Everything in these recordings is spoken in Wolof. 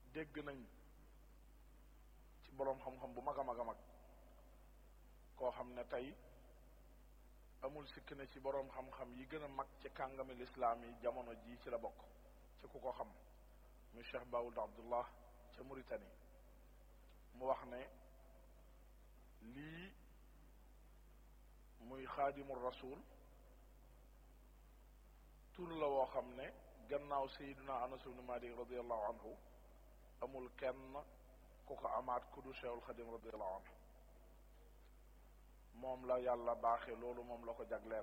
dégg nañ ci boroom xam-xam bu mag a mag a mag koo xam ne tey amul sikk ne ci boroom xam-xam yi gën a mag ci kàngami lislaam yi jamono ji ci la bokk ci ku ko xam muy Cheikh Baould Abdullah ca Mauritanie mu wax ne lii muy xaadimu rasul tur la woo xam ne gannaaw sayiduna anas ibnu malik radiallahu anhu amul kenn ku ko amaat ku du cheikhul xadim radiallahu anhu moom la yàlla baaxe loolu moom la ko jagleel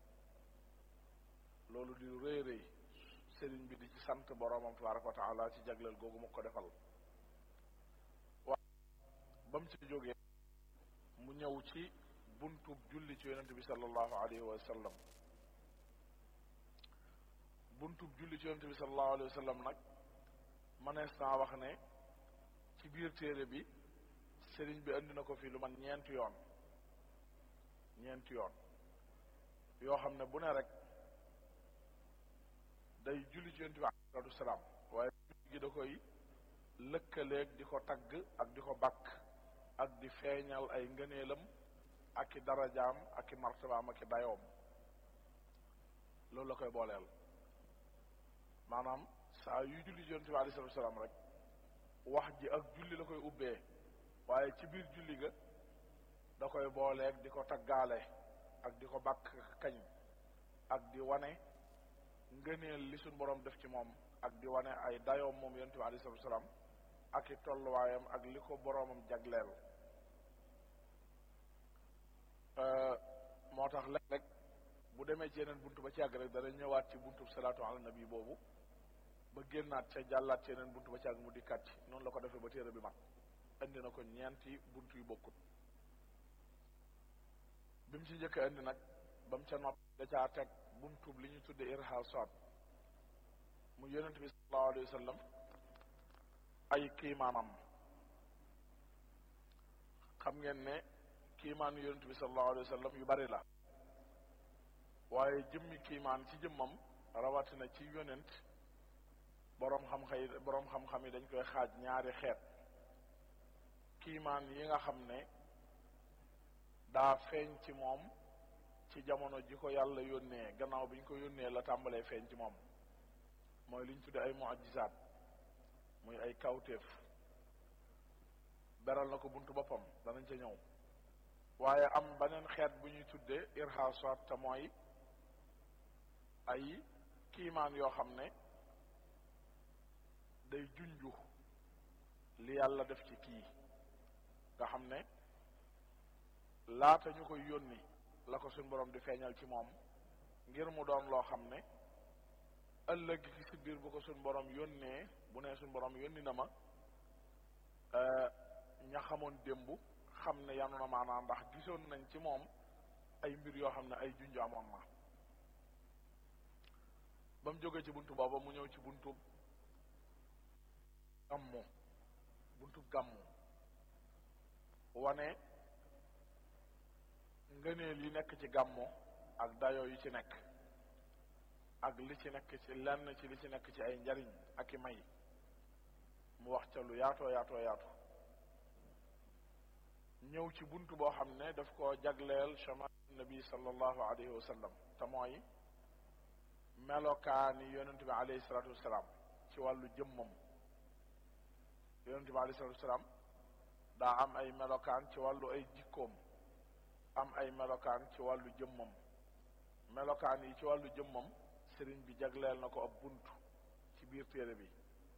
loolu di rëy rëy sëriñ bi di ci sant boroomam tabaraka wa taala ci jagleel googu mu ko defal waaye ba mu ci jógee mu ñëw ci buntub julli ci yonente bi sallallahu alayhi wa sallam buntub julli ci yonente bi sallallahu alayhi wa sallam nag mënees naa wax ne ci biir téere bi sëriñ bi indi na ko fi lu man ñeenti yoon ñeenti yoon yoo xam ne bu ne rek day julli ci yonente bi alayhi salatu wasalaam waaye julli gi da koy lëkkaleeg di ko tagg ak di ko bakk ak di feeñal ay ngëneelam ak i darajaam ak i martabaam ak i dayoom loolu la koy booleel maanaam saa yuy julli ci yonent bi alayhi salaatu salaam rek wax ji ak julli la koy ubbee waaye ci biir julli ga da koy booleeg di ko taggaale ak di ko bàkk kañ ak di wane ngëneel li suñ boroom def ci moom ak di wane ay dayoom moom yonent bi alayhi salaatu salaam ak i tolluwaayam ak li ko boroomam jagleel moo tax léeg rek bu demee ci yeneen buntu ba ci àgg rek dana ñëwaat ci buntu salaatu ala nabi boobu ba génnaat ca jàllaat ci yeneen buntu ba ci àgg mu dikkaat ci noonu la ko defee ba téere bi mat indi na ko ñeenti buntu yu bokkut bi mu ci njëkk a indi nag ba mu ca nopp da caa teg buntu li ñu tudde irhasat mu yonent bi sallallahu alayhi wa sallam ay kiimaanam xam ngeen ne kiimaan yonent bi sallallahu alayhi wa sallam yu bari la waaye jëmmi kiimaan ci jëmmam rawatina ci yonent boroom xam-xam yi boroom xam-xam yi dañ koy xaaj ñaari xeet kiimaan yi nga xam ne daa feeñ ci moom ci jamono ji ko yàlla yónnee gannaaw bi ñu ko yónnee la tàmbalee feeñ ci moom mooy li ñu tudde ay mu'jizaat muy ay kawtéef beral na ko buntu boppam danañ ca ñëw waaye am beneen xeet bu ñuy tuddee irhasat te mooy ay kiimaan yoo xam ne day junju li yàlla def ci kii nga xam ne laata ñu koy yónni la ko suñ borom di feeñal ci moom ngir mu doon loo xam ne ëllëg ci si biir bu ko suñ borom yónnee bu nee suñ borom yónni na ma ña xamoon démb xam ne yanu na maanaa ndax gisoon nañ ci moom ay mbir yoo xam ne ay junj amoon na ba mu jógee ci buntu booba mu ñëw ci buntu gàmmu buntu gàmmu wane ngëneel yi nekk ci gàmmu ak dayoo yi ci nekk ak li ci nekk ci lenn ci li ci nekk ci ay njariñ ak i may mu wax ca lu yaatoo yaatoo yaatu ñëw ci buntu boo xam ne daf ko jagleel chama nabi sallallahu alayhi wa sallam te mooy melokaani yonent bi alayhi salatu wasalaam ci wàllu jëmmam yonent bi alayhi salatu wasalaam daa am ay melokaan ci wàllu ay jikkoom am ay melokaan ci wàllu jëmmam melokaan yi ci wàllu jëmmam sëriñ bi jagleel na ko ab bunt ci biir téere bi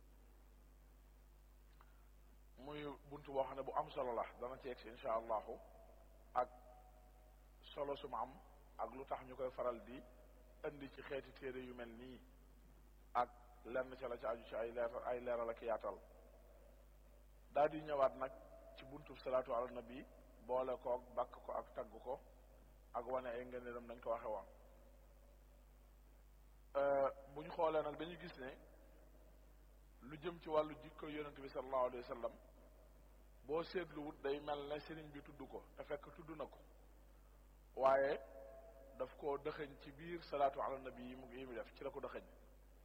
muy bunt boo xam ne bu am solo la dana ci egsi insha allahu ak solo su ma am ak lu tax ñu koy faral di indi ci xeeti téere yu mel nii ak lenn ca la ci aju ci ay leer ay leeral ak yaatal daal di ñëwaat nag ci buntu salaatu ala nabi boole koog bakk ko ak tagg ko ak wane ay ngëneelam nañ ko waxe woon bu ñu xoolee nag dañuy gis ne lu jëm ci wàllu jikko yonente bi sallallahu alayhi wa sallam boo seetluwut day mel ne sëriñ bi tudd ko te fekk tudd na ko waaye daf ko dëxëñ ci biir salaatu ala nabi yi mu yi mu def ci la ko dëxëñ